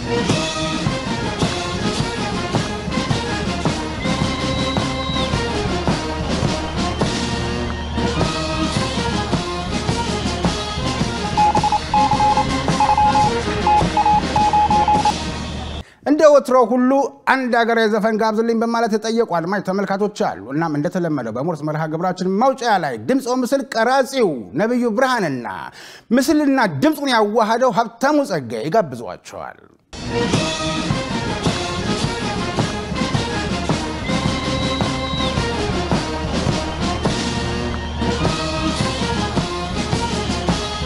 እንደ ወትሮ ሁሉ አንድ ሀገራዊ ዘፈን ጋብዝልኝ በማለት የጠየቁ አድማጭ ተመልካቾች አሉ። እናም እንደተለመደው በሞርስ መርሃ ግብራችን መውጫ ላይ ድምፅ ምስል ቀራጺው ነቢዩ ብርሃንና ምስልና ድምፁን ያዋሃደው ሀብታሙ ጸጋዬ ይጋብዟቸዋል።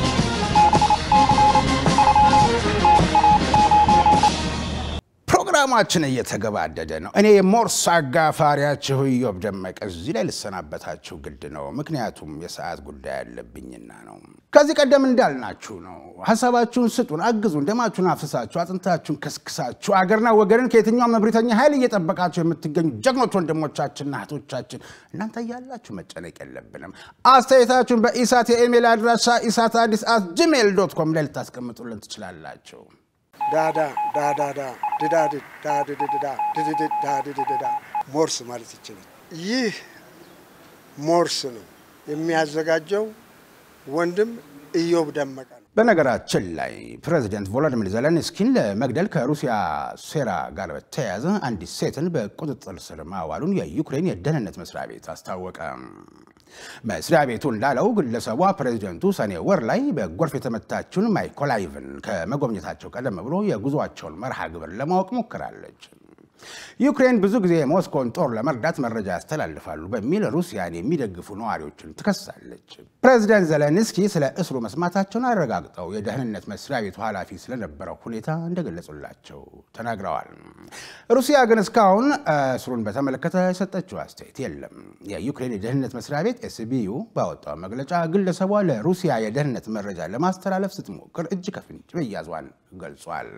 ፕሮግራሙ ፕሮግራማችን እየተገባደደ ነው። እኔ የሞርስ አጋፋሪያችሁ ኢዮብ ደመቀ እዚህ ላይ ልሰናበታችሁ ግድ ነው። ምክንያቱም የሰዓት ጉዳይ ያለብኝና ነው። ከዚህ ቀደም እንዳልናችሁ ነው። ሀሳባችሁን ስጡን፣ አግዙን። ደማችሁን አፍስሳችሁ አጥንታችሁን ከስክሳችሁ አገርና ወገንን ከየትኛውም መብሪተኛ ኃይል እየጠበቃችሁ የምትገኙ ጀግኖች ወንድሞቻችንና እህቶቻችን እናንተ እያላችሁ መጨነቅ የለብንም። አስተያየታችሁን በኢሳት የኢሜል አድራሻ ኢሳት አዲስ አት ጂሜል ዶት ኮም ላይ ልታስቀምጡልን ትችላላችሁ። ዳዳ ዳዳዳ ድዳድድ ዳድድዳ ድድድድ ዳድድዳ ሞርስ ማለት ይችላል። ይህ ሞርስ ነው የሚያዘጋጀው ወንድም ኢዮብ ደመቀ ነው። በነገራችን ላይ ፕሬዚደንት ቮሎዲሚር ዜሌንስኪን ለመግደል ከሩሲያ ሴራ ጋር በተያያዘ አንዲት ሴትን በቁጥጥር ስር ማዋሉን የዩክሬን የደህንነት መስሪያ ቤት አስታወቀ። መስሪያ ቤቱ እንዳለው ግለሰቧ ፕሬዚደንቱ ሰኔ ወር ላይ በጎርፍ የተመታችውን ማይኮላይቭን ከመጎብኘታቸው ቀደም ብሎ የጉዞአቸውን መርሃ ግብር ለማወቅ ሞክራለች። ዩክሬን ብዙ ጊዜ የሞስኮን ጦር ለመርዳት መረጃ ያስተላልፋሉ በሚል ሩሲያን የሚደግፉ ነዋሪዎችን ትከሳለች። ፕሬዚደንት ዘለንስኪ ስለ እስሩ መስማታቸውን አረጋግጠው የደህንነት መስሪያ ቤቱ ኃላፊ ስለነበረው ሁኔታ እንደገለጹላቸው ተናግረዋል። ሩሲያ ግን እስካሁን እስሩን በተመለከተ የሰጠችው አስተያየት የለም። የዩክሬን የደህንነት መስሪያ ቤት ኤስቢዩ ባወጣው መግለጫ ግለሰቧ ለሩሲያ የደህንነት መረጃ ለማስተላለፍ ስትሞክር እጅ ከፍንጭ መያዟን ገልጿል።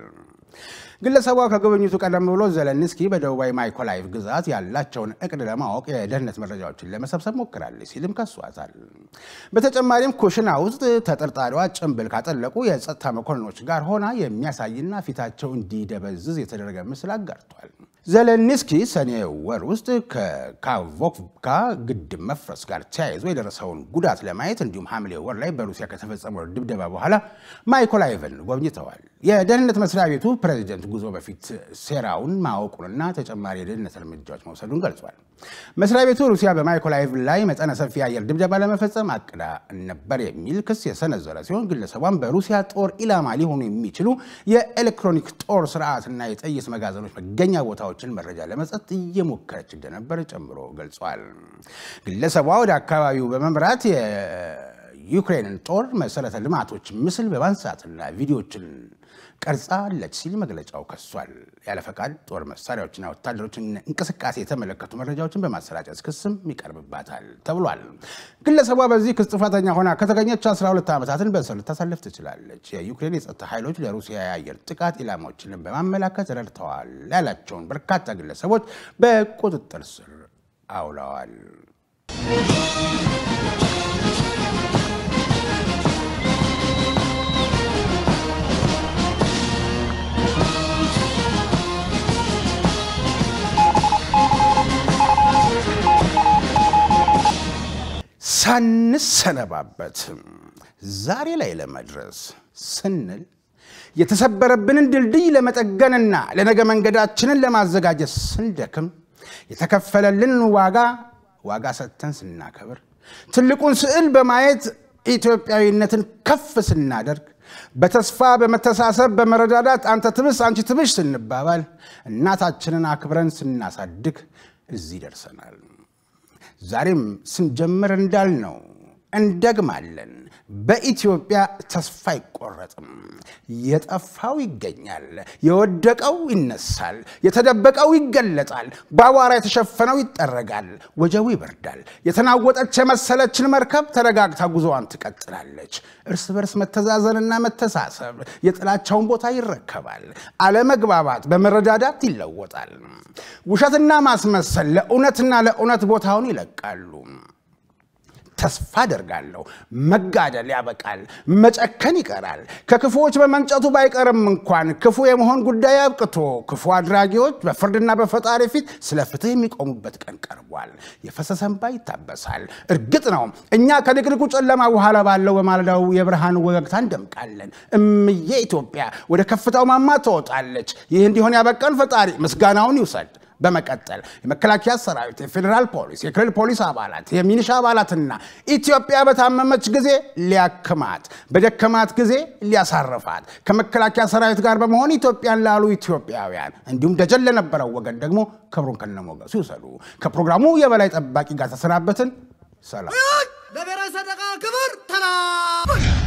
ግለሰቧ ከጉብኝቱ ቀደም ብሎ ዘለንስኪ በደቡባዊ ማይኮላይቭ ግዛት ያላቸውን እቅድ ለማወቅ የደህንነት መረጃዎችን ለመሰብሰብ ሞክራለች ሲልም ከሷታል። በተጨማሪም ኩሽና ውስጥ ተጠርጣሪዋ ጭንብል ካጠለቁ የጸጥታ መኮንኖች ጋር ሆና የሚያሳይና ፊታቸው እንዲደበዝዝ የተደረገ ምስል አጋርቷል። ዘለንስኪ ሰኔ ወር ውስጥ ከካቮቭካ ግድብ መፍረስ ጋር ተያይዞ የደረሰውን ጉዳት ለማየት እንዲሁም ሐምሌ ወር ላይ በሩሲያ ከተፈጸመው ድብደባ በኋላ ማይኮላይቭን ጎብኝተዋል። የደህንነት መስሪያ ቤቱ ፕሬዚደንት ጉዞ በፊት ሴራውን ማወቁንና ተጨማሪ የደህንነት እርምጃዎች መውሰዱን ገልጿል። መስሪያ ቤቱ ሩሲያ በማይኮላይቭ ላይ መጠነ ሰፊ የአየር ድብደባ ለመፈጸም አቅዳ ነበር የሚል ክስ የሰነዘረ ሲሆን ግለሰቧን በሩሲያ ጦር ኢላማ ሊሆኑ የሚችሉ የኤሌክትሮኒክ ጦር ስርዓትና የጥይት መጋዘኖች መገኛ ቦታዎችን መረጃ ለመስጠት እየሞከረች እንደነበር ጨምሮ ገልጿል። ግለሰቧ ወደ አካባቢው በመምራት የዩክሬንን ጦር መሰረተ ልማቶች ምስል በማንሳትና ቪዲዮዎችን ቀርጻለች ሲል መግለጫው ከሷል። ያለ ፈቃድ ጦር መሳሪያዎችና ወታደሮችን እንቅስቃሴ የተመለከቱ መረጃዎችን በማሰራጨት ክስም ይቀርብባታል ተብሏል። ግለሰቧ በዚህ ክስ ጥፋተኛ ሆና ከተገኘች 12 ዓመታትን በእስር ልታሳልፍ ትችላለች። የዩክሬን የጸጥታ ኃይሎች ለሩሲያ የአየር ጥቃት ኢላማዎችን በማመላከት ረድተዋል ያላቸውን በርካታ ግለሰቦች በቁጥጥር ስር አውለዋል። ሳንሰነባበት ዛሬ ላይ ለመድረስ ስንል የተሰበረብንን ድልድይ ለመጠገንና ለነገ መንገዳችንን ለማዘጋጀት ስንደክም የተከፈለልን ዋጋ ዋጋ ሰጥተን ስናከብር ትልቁን ስዕል በማየት ኢትዮጵያዊነትን ከፍ ስናደርግ በተስፋ በመተሳሰብ በመረዳዳት አንተ ትብስ አንቺ ትብሽ ስንባባል እናታችንን አክብረን ስናሳድግ እዚህ ደርሰናል። ዛሬም ስንጀምር እንዳልነው እንደግማለን። በኢትዮጵያ ተስፋ አይቆረጥም። የጠፋው ይገኛል፣ የወደቀው ይነሳል፣ የተደበቀው ይገለጣል፣ በአቧራ የተሸፈነው ይጠረጋል፣ ወጀቡ ይበርዳል። የተናወጠች የመሰለችን መርከብ ተረጋግታ ጉዞዋን ትቀጥላለች። እርስ በርስ መተዛዘንና መተሳሰብ የጥላቻውን ቦታ ይረከባል። አለመግባባት በመረዳዳት ይለወጣል። ውሸትና ማስመሰል ለእውነትና ለእውነት ቦታውን ይለቃሉ። ተስፋ አደርጋለሁ መጋደል ያበቃል፣ መጨከን ይቀራል። ከክፉዎች በመንጨቱ ባይቀርም እንኳን ክፉ የመሆን ጉዳይ አብቅቶ ክፉ አድራጊዎች በፍርድና በፈጣሪ ፊት ስለ ፍትህ የሚቆሙበት ቀን ቀርቧል። የፈሰሰ እንባ ይታበሳል። እርግጥ ነው እኛ ከድቅድቁ ጨለማ በኋላ ባለው በማለዳው የብርሃን ወገግታ እንደምቃለን። እምዬ ኢትዮጵያ ወደ ከፍታው ማማ ትወጣለች። ይህ እንዲሆን ያበቃን ፈጣሪ ምስጋናውን ይውሰድ። በመቀጠል የመከላከያ ሰራዊት፣ የፌዴራል ፖሊስ፣ የክልል ፖሊስ አባላት፣ የሚኒሻ አባላትና ኢትዮጵያ በታመመች ጊዜ ሊያክማት፣ በደከማት ጊዜ ሊያሳርፋት ከመከላከያ ሰራዊት ጋር በመሆን ኢትዮጵያን ላሉ ኢትዮጵያውያን እንዲሁም ደጀን ለነበረው ወገን ደግሞ ክብሩን ከነሞገሱ ይውሰዱ። ከፕሮግራሙ የበላይ ጠባቂ ጋር ተሰናበትን። ሰላም። ለብሔራዊ ሰንደቅ ክብር ተላ